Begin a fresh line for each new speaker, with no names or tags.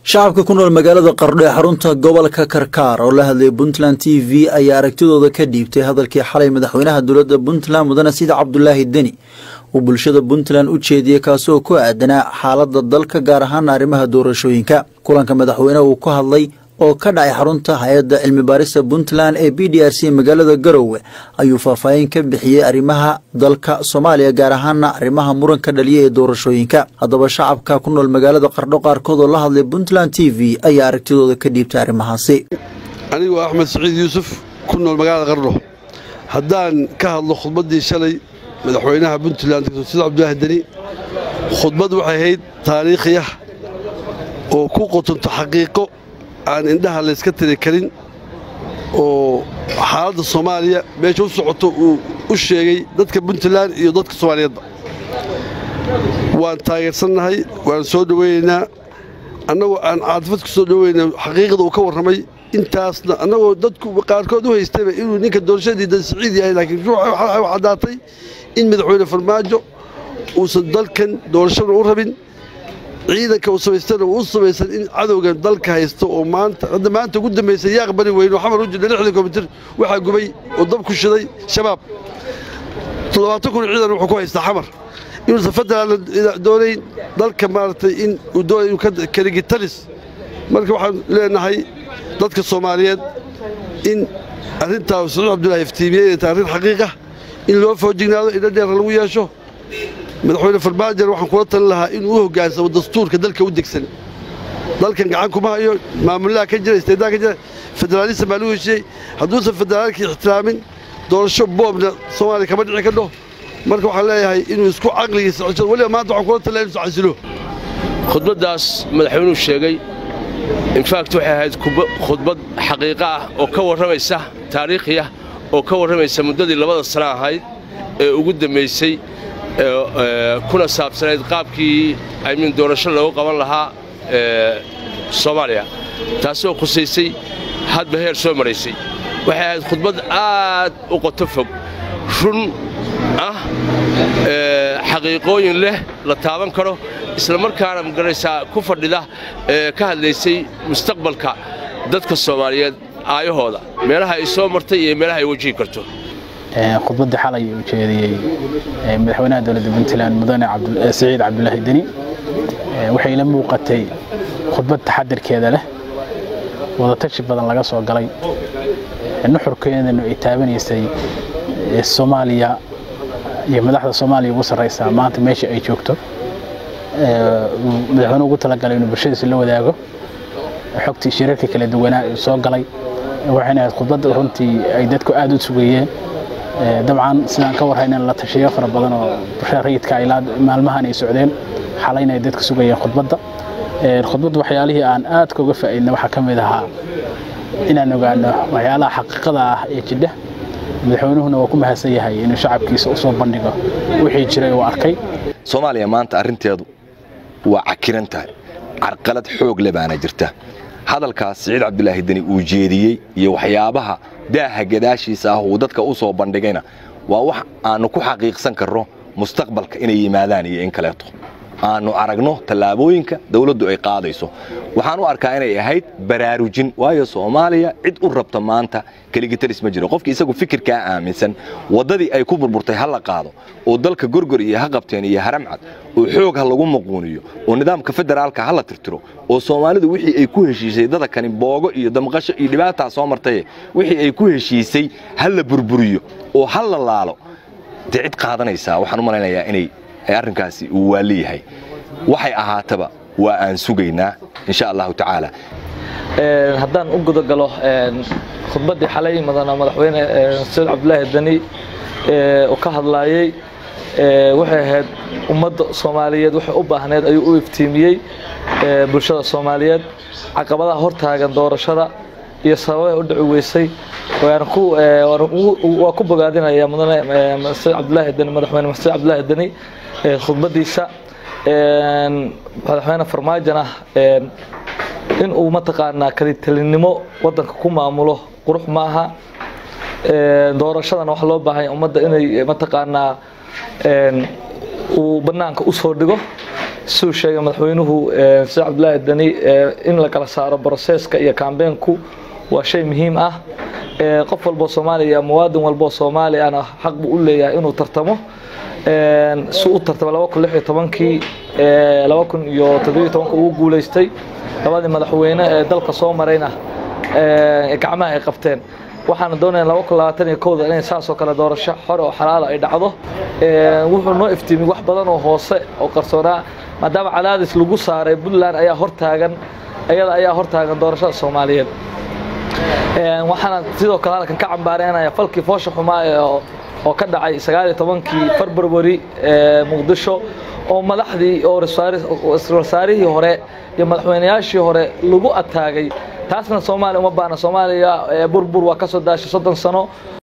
shacabka ku nool magaalada qardho ee xarunta gobolka karkaar oo la hadlayay puntland t v ayaa aragtidooda ka dhiibtay hadalkii xalay madaxweynaha dowladda puntland mudane sida cabdulaahi deni uu bulshada puntland u jeediyey kaasoo ku aadanaa xaaladda dalka gaar ahaana arrimaha doorashooyinka kulanka madaxweyneha uu ka hadlay oo ka dhacay xarunta hay-adda cilmi baarista puntland ee b d r c magaalada garowe ayuu faahfaahin ka bixiyey arrimaha dalka soomaaliya gaar ahaana arrimaha muranka dhaliya ee doorashooyinka haddaba shacabka ku nool magaalada qardho qaarkood oo la hadlay puntland t v ayaa aragtidooda ka dhiibtay arrimahaasi
anigu axmed saciid yuusuf ku nool magaalada qardho haddaan ka hadlo khudbaddii shalay madaxweynaha puntland dr sida cabdulaahi deni khudbad waxay ahayd taariikhiya oo ku qotonto xaqiiqo aan indhaha layska tiri karin oo xaaladda soomaaliya meesha u socoto uu u sheegay dadka puntland iyo dadka soomaaliyeedba waan taageersannahay waan soo dhowaynaynaa annagoo aan caadifad ku soo dhowayna xaqiiqda uu ka warramay intaasna annagoo dadku qaarkood u haystayba inuu ninka doorashadiida siciid yahay laakiin waxay caddaatay in madaxweyne farmaajo uusan dalkan doorashada u rabin ciidanka uu samaystana uu u samaysan in cadowgan dalka haysto oo maanta hadda maanta ugu dambaysay yaaq bari weyne oo xamar u jidha lixdan komitir waxaa gubay oo dab ku shiday shabaab toddobaatan kun ciidan wuxuu ku haystaa xamar inuusan federaalna doonayn dalka maaragtay in uu doonay inuu ka kaligitalis marka waxaan leenahay dadka soomaaliyeed in arrintaa sacuud cabdullaahi iftiimiyey inay tahay arrin xaqiiqa in loo foojignaado indho dheerna lagu yeesho madaxweyne farmaajar waxaan kula talin lahaa inuu u hoggaansamo dastuurka dalka u degsan dalkan gacan kuma hayo maamulaha ka jira isteedaha ka jira federaalism baa lagu heshiiyey hadduusan federaalkii ixtiraamin doorasho boobna soomaaliya kama dhici kadho marka waxaan leeyahay inuu isku caqligiisa cesho weliba maanta waxaan kula talin inuu casilo
khudbaddaas madaxweynuhu sheegay infact waxay ahayd khudbad xaqiiqo ah oo ka warramaysa taariikhiya oo ka warramaysa muddadii labada sana ahayd ee ugu dambaysay kuna saabsanayd qaabkii aymin doorasho loogu qaban lahaa soomaaliya taasoo khusaysay hadba heer soo maraysay waxay ahayd khudbad aad u qoto fog run ah xaqiiqooyin leh la taaban karo isla markaana magaraysaa ku fadhida ka hadlaysay mustaqbalka dadka soomaaliyeed aayahooda meelaha ay soo martay iyo meelaha ay wajihi karto
khudbaddii xalay uu jeediyey madaxweynaha dowladda puntland mudane saciid cabdulaahi deni waxay la muuqatay khudbad taxadirkeeda leh wadatashi badan laga soo galay nuxurkeedana ay taabanaysay soomaaliya iyo madaxda soomaaliya ugu sarraysaa maanta meesha ay joogto madaxweyne ugu talagalay inuu bulshadiisa la wadaago xogtii shirarka kala duwanaa soo galay waxayna ahayd khudbad runtii ay dadku aad u sugayeen dabcan sidaan ka warhaynan la tashiyo fara badan oo bulshada rayidka ilaa maalmahan ay socdeen xalayna ay dadka sugayeen khudbadda khudbadda waxyaalihii aan aad kaga faa'iidna waxaa ka mid ahaa inaan ogaano waxyaalaha xaqiiqada ah ee jidha madaxweynuhuna waa ku mahadsan yahay inuu shacabkiisa u soo bandhigo wixii jiray uu arkay
soomaaliya maanta arrinteedu waa cakiran tahay carqalad xoog le baana jirta hadalkaas siciid cabdulaahi deni uu jeediyey iyo waxyaabaha daaha gadaashiisa ah uu dadka u soo bandhigayna waa wax aannu ku xaqiiqsan karno mustaqbalka inay yimaadaan iyo in kaleeto aannu aragno tallaabooyinka dawladdu ay qaadayso waxaan u arkaa inay ahayd baraarujin waayo soomaaliya cid u rabta maanta keligitalis ma jiro qofki isagu fikirkaa aaminsan waddadii ay ku burburtay ha la qaado oo dalka gorgor iyo ha qabteen iyo haramcad oo xoog ha lagu maquuniyo oo nidaamka federaalka ha la tirtiro oo soomaalidu wixii ay ku heshiisay dadakani boogo iyo damqasho iyo dhibaataa soo martaye wixii ay ku heshiisay ha la burburiyo oo ha la laalo dee cid qaadanaysaa waxaan u malaynayaa inay arrinkaasi uu waali yahay waxay ahaataba waa aan sugaynaa insha allahu tacaala
haddaan u gudagalo khudbaddii xalay madana madaxweyne saciid cabdulaahi deni uu ka hadlaayey waxay ahayd ummadda soomaaliyeed waxay u baahneed ayuu u iftiimiyey bulshada soomaaliyeed caqabadaha hortaagan doorashada iyo sababaha u dhici weysay waa ku bogaadinaya mudane saciid cabdulaahi deni madaxweyne saciid cabdulaahi deni khudbadiisa madaxweyne farmaajona in uu mataqaanaa kalitalinimo wadanka ku maamulo qurux maaha doorashadana waxa loo baahanya ummadda inay mataqaanaa uu banaanka usoo dhigo siduu sheegay madaxweynuhu sida cabdulaahi dani in la kala saaro broseska iyo kambeenku waa shay muhiim ah qof walboo soomaaliya muwaadin walboo soomaaliyana xaq buu u leeyahay inuu tartamo si u tartamo laba kun lix iyo tobankii laba kun iyo toddobiyo tobanka ugu guulaystay labadii madaxweyne ee dalka soo marayna gacmaha ay qabteen waxaana doonaya laba kun labaatan iyo kowda inay saasoo kale doorasho xore oo xalaala ay dhacdo wuxuu noo iftiimiyey wax badan oo hoose oo qarsoonaa maadaama cadaadis lagu saaray puntland ayaa hortaagan iyada ayaa hortaagan doorashada soomaaliyeed waxaana sidoo kale halkan ka cambaareynaya falkii foosha xumaa oo ka dhacay sagaaliyo tobankii february muqdisho oo madaxdii oo wasaarihii hore iyo madaxweynayaashii hore lagu ataagay taasna soomaaliya uma baana soomaaliya burbur waa ka soo daashay soddon sano